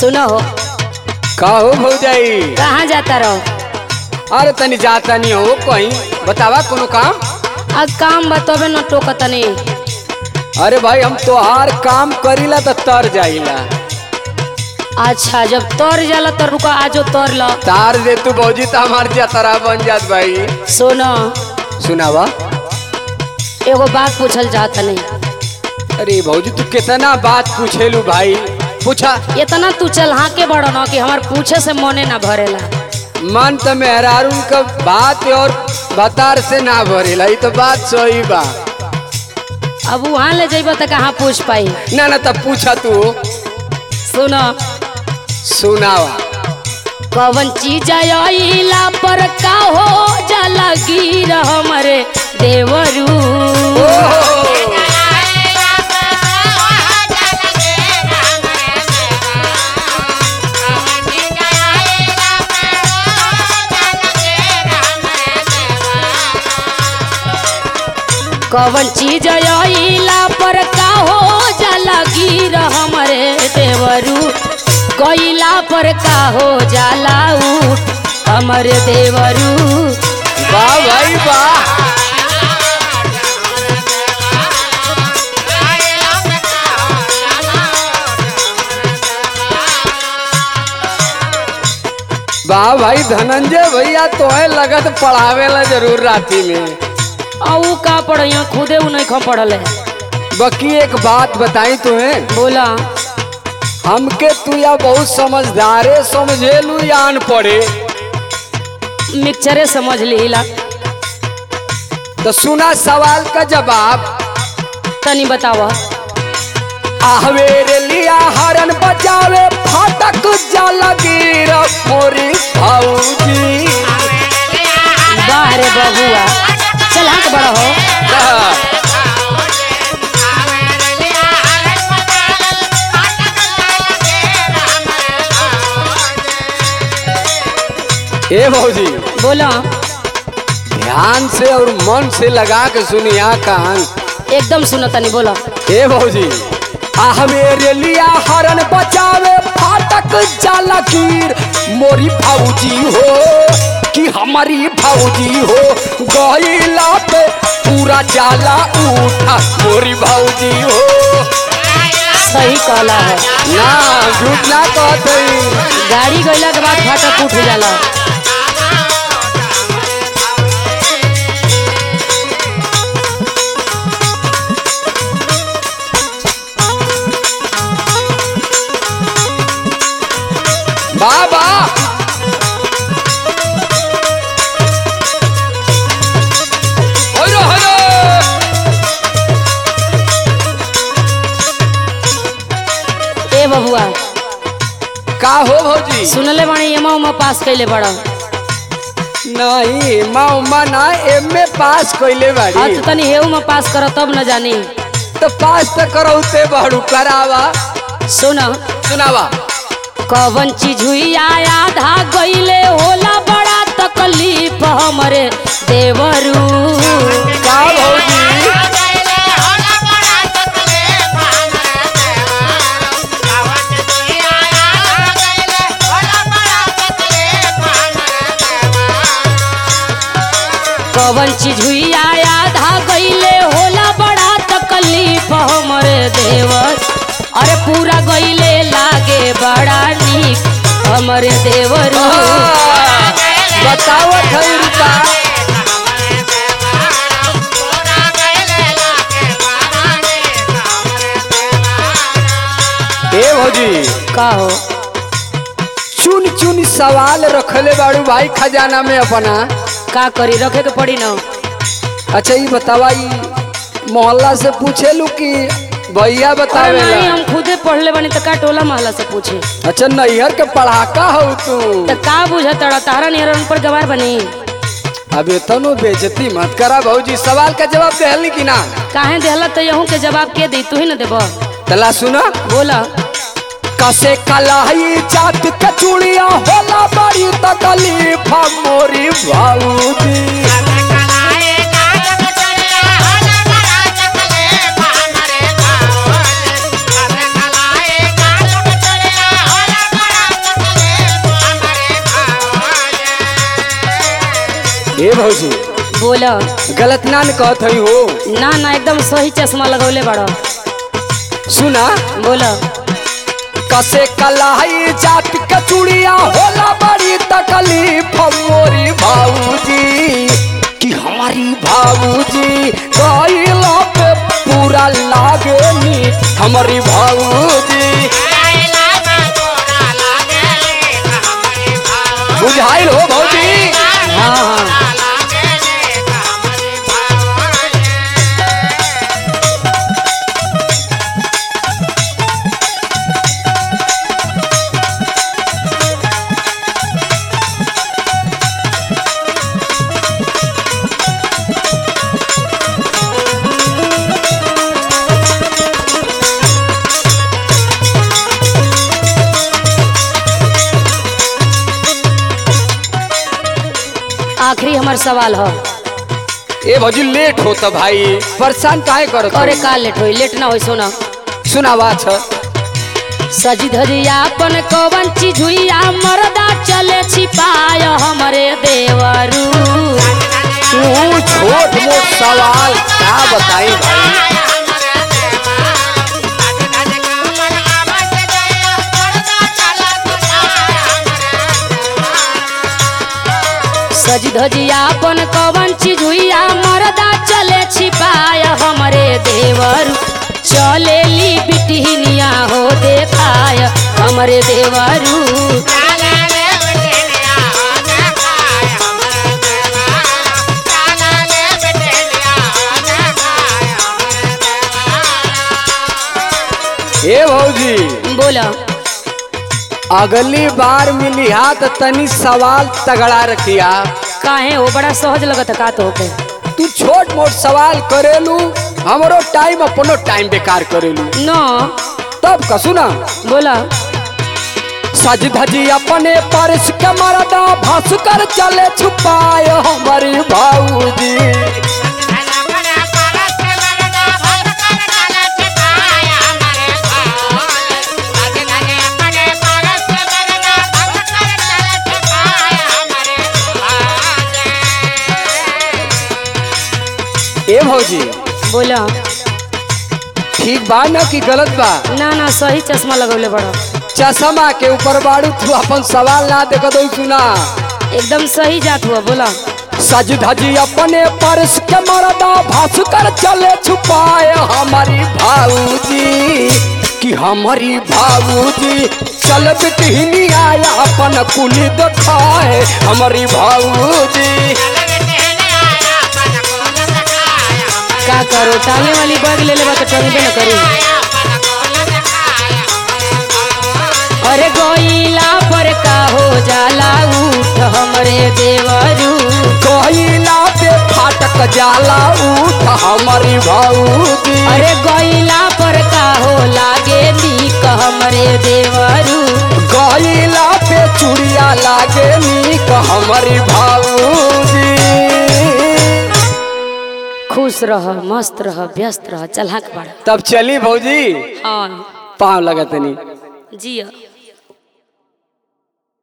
सुनो हो का हो भौजाई कहाँ जाता रहो अरे तनी जाता नहीं हो कहीं बतावा कोनो काम अब काम बतोबे न टोकतनी अरे भाई हम तोहार काम करीला तो तर जाइला अच्छा जब तोर जाला तो रुका आजो तोर लो तार दे तू भौजी तो हमार जतरा बन जात भाई सुनो सुनावा एगो बात पूछल चाहत नहीं अरे भौजी तू कितना बात पूछेलू भाई पूछा इतना तू चल हाँ के बड़ो न कि हमार पूछे से मने ना भरेला मन तो मेहरारून का बात और बतार से ना भरेला ये तो बात सही बा अब वहाँ ले जाइब तो कहाँ पूछ पाई ना ना तब पूछा तू सुनो सुनावा कवन चीज आइला पर का हो जाला गिर हमरे देवरू कवन चीज आइला पर का हो जाला गिर हमरे देवरू कोइला पर का हो जाला उठ हमर देवरू वाह भाई वाह वाह भाई धनंजय भैया तो है लगत पढ़ावेला जरूर राती में आ ऊ का पढ़ियो खुदे ऊ नहीं खा पढ़ल है बाकी एक बात बताई तुम्हें बोला हमके तू या बहुत समझदारे समझेलू या अनपढ़े मिक्सरे समझ लीला तो सुना सवाल का जवाब तनी बतावा आहवेरे लिया हरन बजावे फाटक जाला गिर मोरी भौजी बाहरे बबुआ चल हाँ के बड़ा हो ए भौजी बोला ध्यान से और मन से लगा के सुनिया कान एकदम सुनो तनी बोला ए भौजी आह मेरे लिया हरन बचावे फाटक जाला कीर मोरी भौजी हो कि हमारी भौजी हो गईला पे पूरा जाला उठा मोरी भौजी हो सही कहला है ना झूठ ना कहते गाड़ी गईला के बाद फाटक उठ जाला बाबा हेलो हेलो ए बबुआ का हो भौजी सुनले बाणी एमा उमा पास कैले बड़ा नहीं माँ उमा ना एम में पास कैले हाँ बाड़ी तो तनी हेऊ में पास कर तब न जानी तो पास तो करौते बाड़ू करावा सुन सुनावा कवन चीज हुई आया आधा गईले होला बड़ा तकलीफ हमरे देवरू का भौजी कवन चीज हुई आया आधा गईले होला बड़ा तकलीफ हमरे देवर अरे पूरा गईले लागे बड़ा नीक हमरे देवरू हाँ, बतावत है रुका ए भौजी का हो चुन चुन सवाल रखले बाड़ू भाई खजाना में अपना का करी रखे के पड़ी न अच्छा ये बतावा ई मोहल्ला से पूछेलू कि भैया अरे बतावेला नहीं हम खुदे पढ़ले बनी तो का टोला महला से पूछे अच्छा नैहर के पढ़ाका हो तू तो का बुझा तड़ा तारा निहरन पर गवार बनी अब इतनो बेजती मत करा भौजी सवाल का जवाब देहली कि ना काहे देहला तो यहूं के जवाब के दी तू ही न देबो तला सुना बोला कसे कलाई जात कचुड़िया होला बड़ी तकलीफ मोरी भौजी Thank you. बोल गलत ना न कहत हई हो ना ना एकदम सही चश्मा लगौले बड़ो सुना बोल कसे कलाई जात के चूड़िया होला बड़ी तकलीफ मोरी भाऊजी कि हमारी भाऊजी गईला पे पूरा लागे नी हमारी भाऊजी बुझाइल हो भौजी हाँ हाँ आखिरी हमार सवाल हो ए भौजी लेट होता भाई परेशान काहे करत अरे हो? का लेट होई लेट ना होई सोना सुनावा छ सजी धजिया अपन कवन चीज हुईया मरदा चले छिपाय हमरे देवरू तू छोट मोट सवाल क्या बताई भाई सजी धजिया अपन कवन चीज हुईया मरदा चले छिपाय हमरे देवरू चले ली बिटहिनिया हो देखाय हमरे देवरू ए भौजी बोला अगली बार मिलिहा तो तनी सवाल तगड़ा रखिया काहे हो बड़ा सहज लगत है का तो के तू छोट मोट सवाल करेलू हमरो टाइम अपनो टाइम बेकार करेलू न तब का सुना बोला सज धजी अपने परस के मरदा भस कर चले छुपाए हमारी भाऊजी ए भौजी बोला ठीक बा ना कि गलत बा ना ना सही चश्मा लगौले बड़ा चश्मा के ऊपर बाड़ू तू अपन सवाल ना देख दो सुना एकदम सही जात हुआ बोला सज धजी अपने परस के मरदा भस कर चले छुपाए हमारी भाऊजी कि हमारी भाऊजी चल बिटहिनी आया अपन कुली दिखाए हमारी भाऊजी का करो टांगे वाली बैग ले लेबा तो टंगबे न करी अरे गोइला पर का हो जाला उठ हमरे देवरू कोयला पे फाटक जाला उठ हमारी भाऊजी अरे गोइला पर का हो लागे नीक हमरे देवरू कोयला पे चूड़िया लागे नीक हमारी भाऊजी खुश रह मस्त रह व्यस्त रह चलहक बड़ा तब चली भौजी हाँ पाँव लगतनी जिया